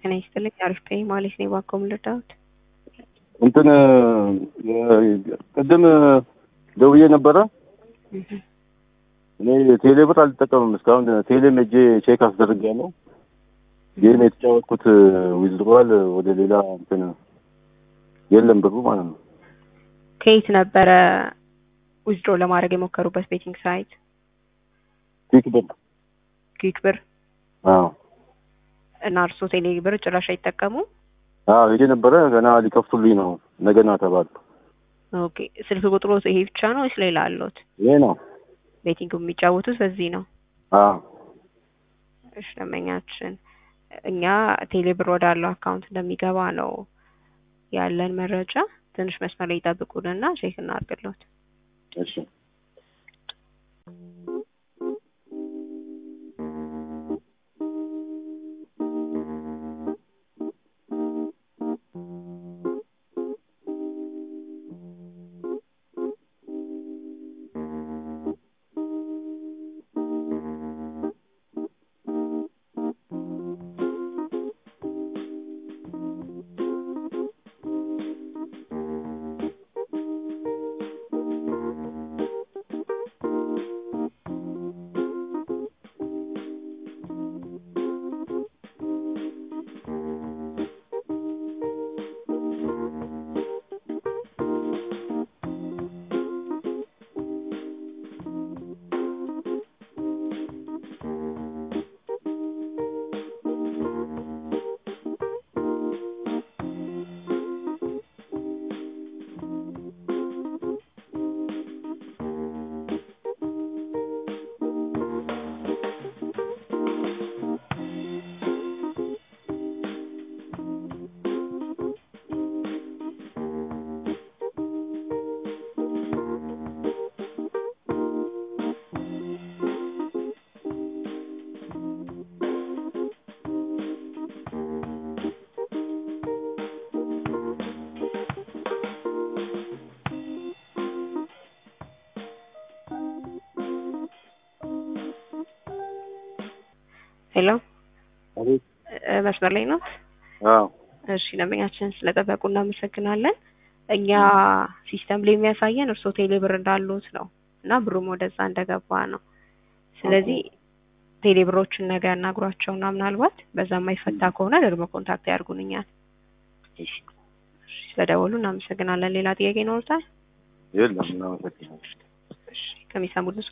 ጤና ይስጥልኝ። አሪፍ ነኝ ማለት ነው። እባክዎ ልርዳዎት? እንትን ቅድም ደውዬ ነበረ። እኔ ቴሌ ብር አልጠቀምም እስካሁን። ቴሌም ሄጄ ቼክ አስደርጌያለሁ። ጌም የተጫወትኩት ዊዝድሮዋል ወደ ሌላ እንትን የለም ብሩ ማለት ነው። ከየት ነበረ ዊዝድሮ ለማድረግ የሞከሩበት ቤቲንግ ሳይት? ኪክ ብር። ኩዊክ ብር አዎ እና እርስዎ ቴሌ ብር ጭራሽ አይጠቀሙ? አዎ ሄጄ ነበረ። ገና ሊከፍቱልኝ ነው ነገና ተባሉ። ኦኬ ስልክ ቁጥሩ ይሄ ብቻ ነው ወይስ ሌላ አለዎት? ይሄ ነው። ቤቲንግ የሚጫወቱት በዚህ ነው? አዎ እሺ ደንበኛችን እኛ ቴሌ ብር ወዳለው አካውንት እንደሚገባ ነው ያለን መረጃ። ትንሽ መስመር ላይ ይጠብቁንና ቼክ እናድርግልዎት። እሺ ሄሎ አቤት። እ መስመር ላይ ነው? አዎ እሺ ደንበኛችን ስለጠበቁ እናመሰግናለን። እኛ ሲስተም ላይ የሚያሳየን እርስዎ ቴሌ ብር እንዳሉት ነው እና ብሩም ወደዛ እንደገባ ነው። ስለዚህ ቴሌ ብሮችን ነገ ያናግሯቸውና ምናልባት በዛ የማይፈታ ከሆነ ደግሞ ኮንታክት ያድርጉን እኛን። እሺ እሺ ስለደወሉ እናመሰግናለን። ሌላ ጥያቄ ይኖሩታል? የለም እናመሰግናለን። እሺ ከሚሰሙት